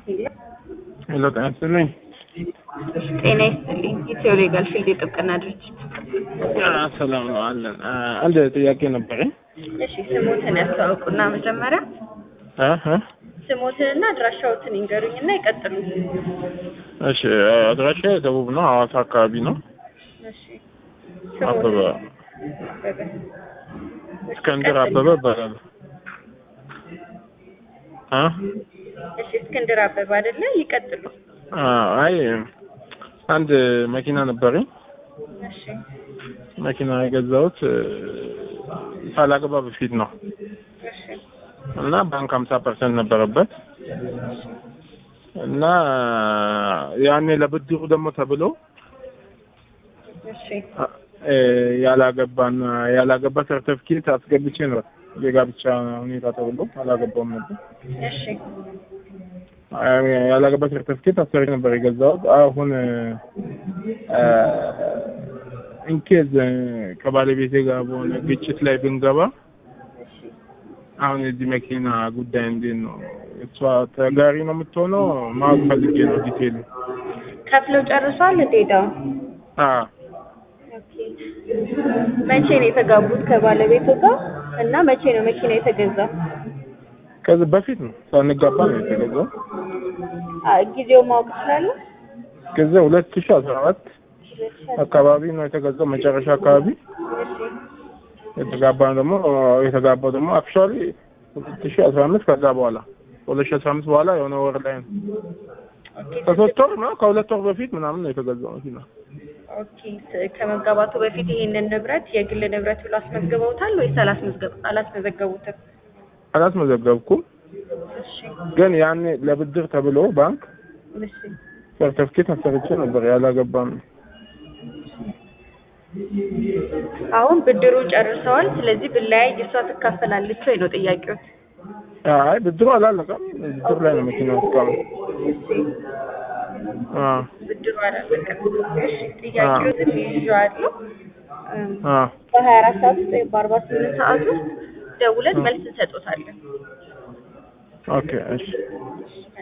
ሄሎ ጤና ይስጥልኝ። ጤና ይስጥልኝ። ኢትዮ ሌጋል ፊልድ የጥብቅና ድርጅት። ሰላም ነው አለን። አንድ ጥያቄ ነበረኝ። እሺ ስሞትን ያስተዋውቁና መጀመሪያ እ እ ስሞትንና አድራሻዎትን ይንገሩኝና ይቀጥሉ። እሺ አድራሻ ደቡብ ነው፣ ሐዋሳ አካባቢ ነው። እሺ አበበ አበበ እስክንድር አበበ እባላለሁ። እ እሺ እስክንድር አበበ አይደለ? ይቀጥሉ። አይ አንድ መኪና ነበረኝ። እሺ መኪና የገዛሁት ሳላገባ በፊት ነው እሺ እና ባንክ ሀምሳ ፐርሰንት ነበረበት እና ያኔ ለብድሩ ደግሞ ተብሎ እሺ እ ያላገባና ያላገባ ሰርተፍኬት አስገብቼ ነው የጋብቻ ሁኔታ ተብሎ አላገባውም ነበር። እሺ ያላገባ ሰርተፍኬት አስሬ ነበር የገዛሁት። አሁን ኢንኬዝ ከባለቤቴ ጋር በሆነ ግጭት ላይ ብንገባ አሁን የዚህ መኪና ጉዳይ እንዴት ነው? እሷ ተጋሪ ነው የምትሆነው? ማወቅ ፈልጌ ነው ዲቴል። ከፍለው ጨርሷል እንዴ ዕዳውን? አዎ ኦኬ። መቼ ነው የተጋቡት ከባለቤቱ ጋር እና መቼ ነው መኪና የተገዛው? ከዚህ በፊት ነው ሳንጋባ ነው የተገዛው። አ ጊዜው ማወቅ እችላለሁ? ከዚያ ሁለት ሺህ አስራ አራት አካባቢ ነው የተገዛው መጨረሻ አካባቢ እሺ የተጋባ ደግሞ የተጋባው ደግሞ አክቹዋሊ ሁለት ሺህ አስራ አምስት ከዛ በኋላ ሁለት ሺህ አስራ አምስት በኋላ የሆነ ወር ላይ ነው ኦኬ ከሶስት ወር ነው ከሁለት ወር በፊት ምናምን ነው የተገዛው መኪና። ኦኬ ስ- ከመጋባቱ በፊት ይሄንን ንብረት የግል ንብረት ብሎ አስመዝግበውታል ወይስ አላስመዝገብ አላስመዘገቡትም? አላስመዘገብኩም፣ እሺ ግን ያኔ ለብድር ተብሎ ባንክ እሺ ሰርተፍኬት አሰርቼ ነበር ያላገባም አሁን ብድሩ ጨርሰዋል። ስለዚህ ብለያይ እሷ ትካፈላለች ወይ ነው ጥያቄው? አይ ብድሩ አላለቀም። ብድር ላይ ነው መኪናው እስካሁን። አዎ ብድሩ አላለቀም። እሺ ጥያቄዎትን ይዤዋለሁ። እም፣ አዎ በሀያ አራት ሰዓት ውስጥ ወይም በአርባ ስምንት ሰዓት ውስጥ ደውለን መልስ እንሰጦታለን። ኦኬ እሺ